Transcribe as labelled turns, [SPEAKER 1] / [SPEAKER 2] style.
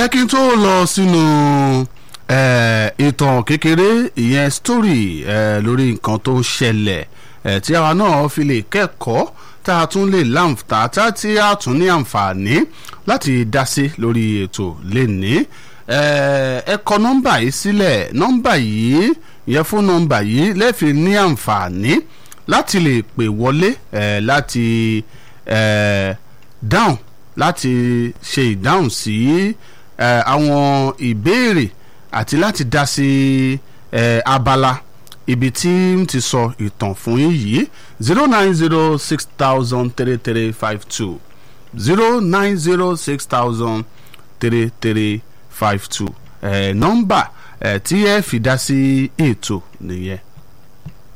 [SPEAKER 1] ẹ kí n tó lọ sínú ìtàn kékeré ìyẹn story lórí nǹkan tó ń ṣẹlẹ̀ tí àwa náà fi lè kẹ́kọ̀ọ́ tá a tún lè láǹfà tí a tún ní àǹfààní láti dá sí lórí ètò lẹ́ni ẹ kọ nọ́mbà yìí sílẹ̀ nọ́mbà yìí yẹ fún nọ́mbà yìí lẹ́ẹ̀fi ní àǹfààní láti lè pè wọlé láti dáhùn láti ṣe ìdáhùn sí àwọn ìbéèrè àti láti dá sí abala ibi tí n ti sọ ìtàn fún yín yìí zero nine zero six thousand three three five two zero nine zero six thousand three three five two nọ́mbà tí ẹ fi dá sí ètò nìyẹn.